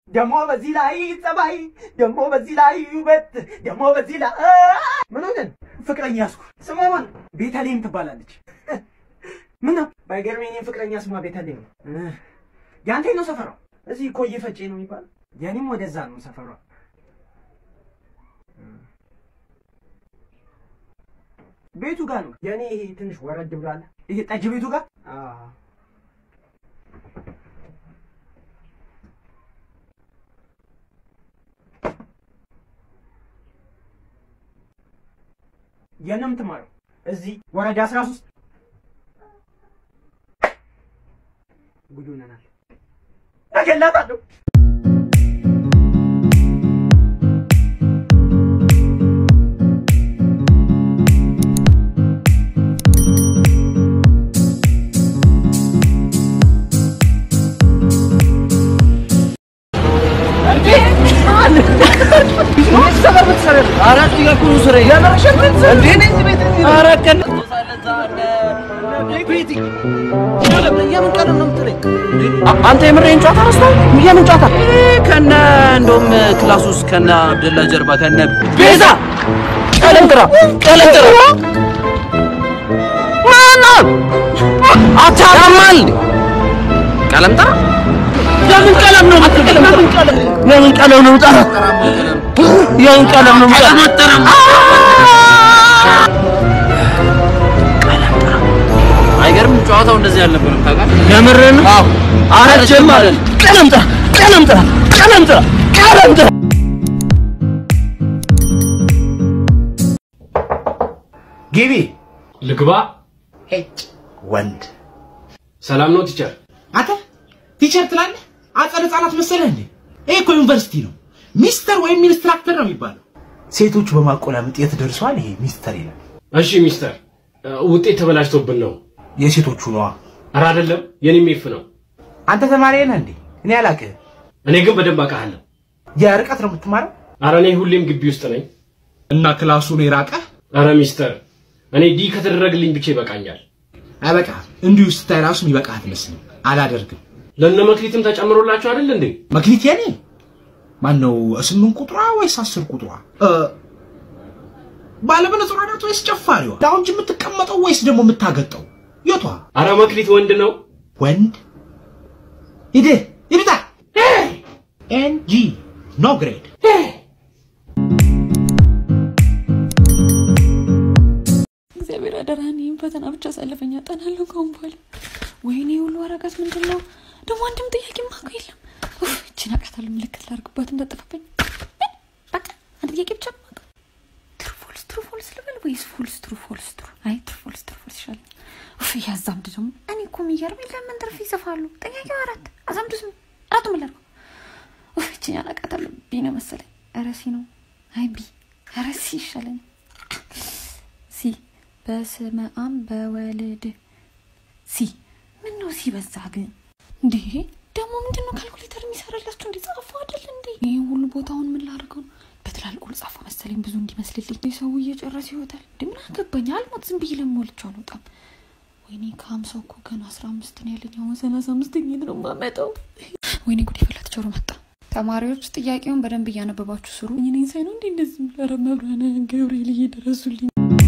ደግሞ በዚህ ላይ ጸባይ፣ ደግሞ በዚህ ላይ ውበት፣ ደግሞ በዚህ ላይ ምን ሆነን ፍቅረኛ ያዝኩ። ስሟ ማን? ቤተልሔም ትባላለች። ምን ነው ባይገርም የኔ ፍቅረኛ ስሟ ቤተልሔም ነው። ያንተ ነው ሰፈሯ? እዚህ ኮዬ ፈጬ ነው የሚባለው። የኔም ወደዛ ነው ሰፈሯ። ቤቱ ጋር ነው የኔ። ይሄ ትንሽ ወረድ ብላለ። ይሄ ጠጅ ቤቱ ጋር የት ነው የምትማረው? እዚህ ወረዳ አስራ ሶስት ጉድ ሆነናል። እገላታለሁ። አንተ የምሬን ጨዋታ ረስተሃል? የምን ጨዋታ? ከነ እንደውም ክላስ ውስጥ ከነ አብደላ ጀርባ ከነ ቤዛ ቀለም ጥራ ቀለም ጥራ ማነው አታማል ቀለም ጥራ የምን ቀለም ነው የምትቀለም? የምን ቀለም ነው የምጠራ? የምን ቀለም ነው የምጠራ? አይገርም? ጨዋታው እንደዚህ አልነበረም ታውቃለህ? የምርህን? አዎ። አረጀም ማለት ቀለም ጥራ ቀለም ጥራ ቀለም ጥራ ቀለም ጥራ ግቢ ልግባ። ሄጭ ወንድ ሰላም ነው ቲቸር? አንተ ቲቸር ትላለህ? አጸደ ህጻናት መሰለህ እንዴ? ይሄ እኮ ዩኒቨርሲቲ ነው። ሚስተር ወይም ኢንስትራክተር ነው የሚባለው። ሴቶቹ በማቆላመጥ የት ደርሷል? ይሄ ሚስተር ይላል። እሺ ሚስተር፣ ውጤት ተበላሽቶብን ነው። የሴቶቹ ነዋ። ኧረ አይደለም፣ የኔም ኤፍ ነው። አንተ ተማሪ ነህ እንዴ? እኔ አላውቅህም። እኔ ግን በደንብ አውቃለሁ። የርቀት ነው የምትማረው? ኧረ እኔ ሁሌም ግቢ ውስጥ ነኝ። እና ክላሱ ነው የራቀ? ኧረ ሚስተር፣ እኔ ዲ ከተደረግልኝ ብቻ ይበቃኛል። አይበቃህም። እንዲሁ ስታይ ራሱ የሚበቃህ አትመስልም። አላደርግም። ለእነ መክሊትም ተጨምሮላችሁ አይደል እንዴ? መክሊት የኔ ማን ነው? ስምንት ቁጥሯ ወይስ አስር ቁጥሯ? ባለመነጽሯ ናት ወይስ ጨፋሪዋ? ላውንጅ የምትቀመጠው ወይስ ደግሞ የምታገጠው? የቷ? ኧረ መክሊት ወንድ ነው። ወንድ ሂድ ይብታ ኤንጂ ኖ ግሬድ እግዚአብሔር አደራህን ይህን ፈተና ብቻ አሳልፈኝ፣ አጠናለሁ ከአሁን በኋላ። ወይኔ ሁሉ ወረቀት ምንድን ነው ደግሞ? አንድም ጥያቄ ማኮ የለም። ኡፍ፣ እችን አውቃታለሁ፣ ምልክት ላድርግባት እንዳጠፋብኝ። ምን? በቃ አንድ ጥያቄ ብቻ ነው የማውቀው። ትሩ ፎልስ፣ ትሩ ፎልስ ልበል ወይስ ፎልስ ትሩ ፎልስ ትሩ? አይ ትሩ ፎልስ፣ ትሩ ፎልስ ይሻላል። ኡፍ፣ ያዛምድ ደግሞ። እኔ እኮ የሚገርመኝ ለምን ትርፍ ይጽፋሉ? ጥያቄው አራት አዛምዱ ስም አራቱ ምን ላድርገው? ኡፍ፣ እችን አውቃታለሁ። ቢ ነው መሰለኝ። ኧረ ሲ ነው። አይ ቢ። ኧረ ሲ ይሻለኛል። ሲ በስመ አብ በወልድ ሲ ምን ነው ሲ በዛ ግን እንዴ ደግሞ ምንድን ነው ካልኩሌተር የሚሰራላችሁ እንዴ ጻፉ አይደል እንዴ ይህ ሁሉ ቦታውን ምን ላድርገው ነው በትላልቁ ልጻፋ መሰለኝ ብዙ እንዲመስልልኝ ሰው እየጨረሰ ይወጣል እንዴ ምን አገባኝ አልሞት ዝም ብዬ ለሞልቼ አልወጣም ወይኔ ከሀምሳው እኮ ገና አስራ አምስት ነው ያለኝ አሁን ሰላሳ አምስተኛ ነው የማመጣው ወይኔ ጉድ ፈላ ተቸሮ መጣ ተማሪዎች ጥያቄውን በደንብ እያነበባችሁ ስሩ እኔ ሳይ ነው እንዴ እንደዚህ ኧረ መብራነ ገብርኤል እየደረሱልኝ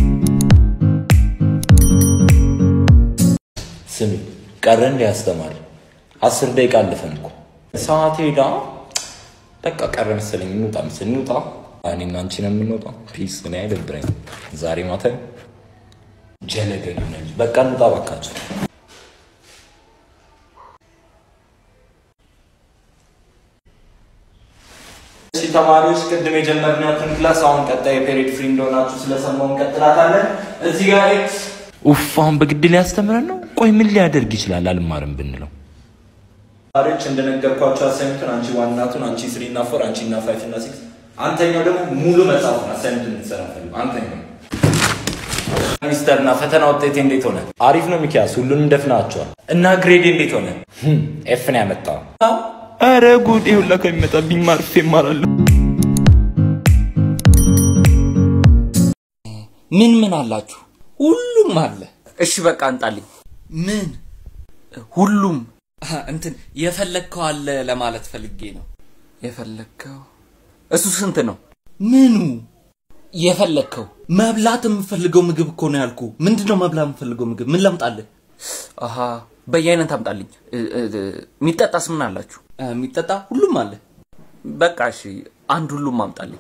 ስሚ ቀረ እንደ ያስተማሪ አስር ደቂቃ አለፈን እኮ ሰዓት ሄዳ በቃ ቀረ መሰለኝ እንውጣ ምስል እንውጣ እኔና አንቺ ነው የምንወጣው ፒስ እኔ አይደብረኝ ዛሬ ማታ ጀለገሉ ነች በቃ እንውጣ ባካቸው እሺ ተማሪዎች ቅድም የጀመርናትን ክላስ አሁን ቀጣይ ፔሪድ ፍሪ እንደሆናችሁ ስለሰማሁ እንቀጥላታለን እዚህ ጋር ኤክስ ኡፍ አሁን በግድ ሊያስተምረን ነው ቆይ ምን ሊያደርግ ይችላል አልማርም ብንለው ተማሪዎች እንደነገርኳቸው አሳይመንቱን አንቺ ዋናቱን አንቺ ስሪ እና ፎር አንቺ እና ፋይቭ እና ሲክስ አንተኛው ደግሞ ሙሉ መጽሐፉን አሳይመንት እንድትሰራ ፈልጉ አንተኛው ሚስተር እና ፈተና ውጤቴ እንዴት ሆነ አሪፍ ነው ሚኪያስ ሁሉንም ደፍናቸዋል እና ግሬዴ እንዴት ሆነ ኤፍ ነው ያመጣው ኧረ ጉዴ ሁላ ከሚመጣብኝ ማርፌ እማራለሁ ምን ምን አላችሁ? ሁሉም አለ። እሺ በቃ አንጣልኝ። ምን? ሁሉም እንትን የፈለግከው አለ ለማለት ፈልጌ ነው። የፈለግከው እሱ ስንት ነው? ምኑ የፈለግከው መብላት የምፈልገው ምግብ እኮ ነው ያልኩ። ምንድን ነው መብላት የምፈልገው ምግብ? ምን ላምጣልህ? አሀ በየአይነት አምጣልኝ። እ- እ- እ- የሚጠጣስ ምን አላችሁ? እ፣ የሚጠጣ ሁሉም አለ። በቃ እሺ፣ አንድ ሁሉም አምጣልኝ።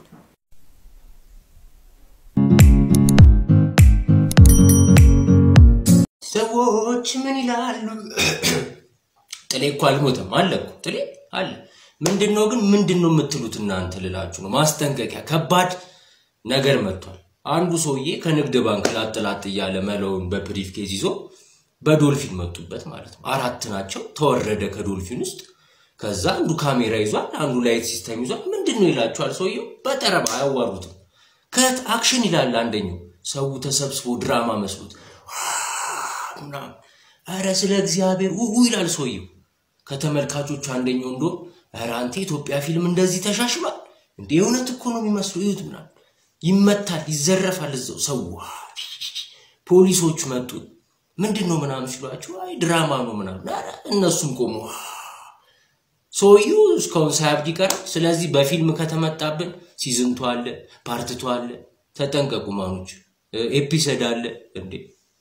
ሰዎች ምን ይላሉ? ጥሌ እኮ አልሞተም አለ እኮ ጥሌ አለ። ምንድን ነው ግን ምንድን ነው የምትሉት እናንተ ልላችሁ ነው። ማስጠንቀቂያ፣ ከባድ ነገር መጥቷል። አንዱ ሰውዬ ከንግድ ባንክ ላጥ ላጥ እያለ መለውን በብሪፍ ኬዝ ይዞ በዶልፊን መጡበት ማለት ነው። አራት ናቸው። ተወረደ ከዶልፊን ውስጥ። ከዛ አንዱ ካሜራ ይዟል፣ አንዱ ላይት ሲስተም ይዟል። ምንድን ነው ይላችኋል ሰውየው። በጠረባ አያዋሩትም። ከት አክሽን ይላል አንደኛው። ሰው ተሰብስቦ ድራማ መስሎት ምናምን ኧረ ስለ እግዚአብሔር ውሁ ይላል ሰውየው። ከተመልካቾቹ አንደኛው እንዶ ኧረ አንተ የኢትዮጵያ ፊልም እንደዚህ ተሻሽሏል እንዴ? እውነት እኮ ነው የሚመስሉ እዩት ምናምን ይመታል፣ ይዘረፋል እዛው ሰው። ፖሊሶቹ መጡ። ምንድን ነው ምናምን ሲሏቸው አይ ድራማ ነው ምናምን። ኧረ እነሱም ቆሙ። ሰውየው እስካሁን ሳያብድ ይቀራል። ስለዚህ በፊልም ከተመጣብን ሲዝንቱ አለ፣ ፓርትቱ አለ። ተጠንቀቁ ማኖች። ኤፒሰድ አለ እንዴ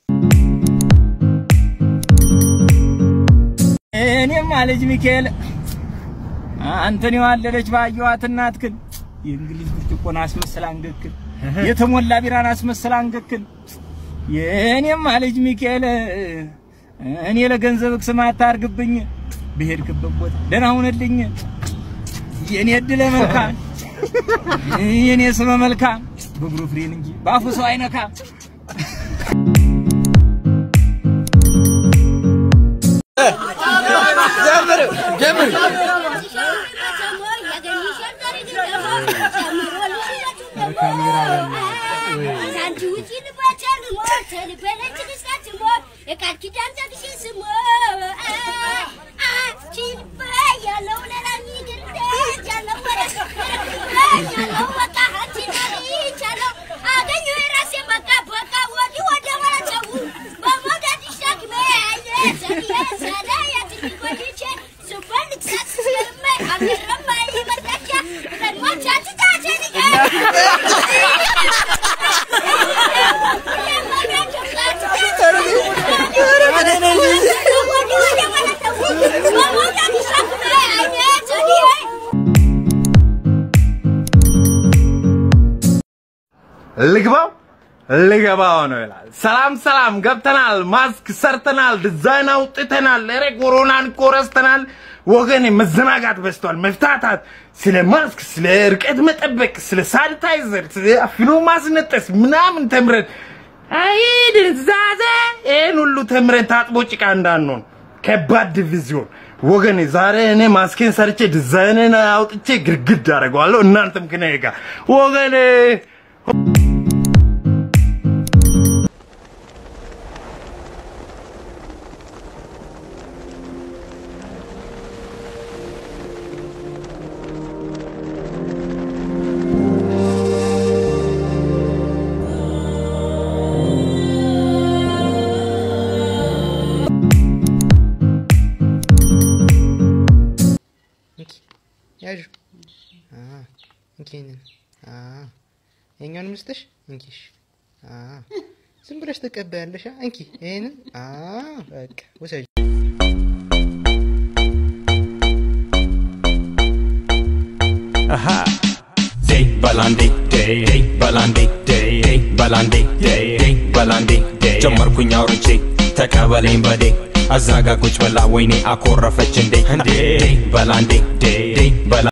እኔማ ልጅ ሚካኤል አንተን የዋለደች ባየዋት እናትክን የእንግሊዝ ብርጭቆን አስመስላ አንገክን የተሞላ ቢራን አስመስላ አንገክን የእኔማ ልጅ ሚካኤል እኔ ለገንዘብ ስም አታርግብኝ ብሄድክበት ቦታ ደህና ሁንልኝ የእኔ እድለ መልካም የእኔ ስመ መልካም በእግሩ ፍሬን እንጂ በአፉ ሰው አይነካም። ልግባው ልገባው ነው ይላል። ሰላም ሰላም፣ ገብተናል፣ ማስክ ሰርተናል፣ ዲዛይን አውጥተናል። ኧረ ኮሮናን እኮ ረስተናል ወገኔ። መዘናጋት በዝቷል። መፍታታት፣ ስለ ማስክ፣ ስለ ርቀት መጠበቅ፣ ስለ ሳኒታይዘር፣ ስለ አፍኖ ማስነጠስ ምናምን ተምረን አይ ድንዛዜ፣ ይህን ሁሉ ተምረን ታጥቦ ጭቃ እንዳንሆን ከባድ ዲቪዚዮን ወገኔ። ዛሬ እኔ ማስኬን ሰርቼ ዲዛይንን አውጥቼ ግድግድ አደርገዋለሁ። እናንተም ከኔ ጋር ወገኔ ያዡ እንኪ ይሄንን የኛውን ልስጥሽ እንኪሽ ዝም ብለሽ ትቀበያለሽ እንኪ ይሄንን በቃ ውሰጅ day balandi day day balandi day day balandi day day balandi day ጀመርኩኝ አውርቼ ተቀበለኝ በዴ አዛጋ ቁጭ ብላ ወይኔ አኮረፈች እንዴ እንዴ በላንዴ ዴ ዴ በላ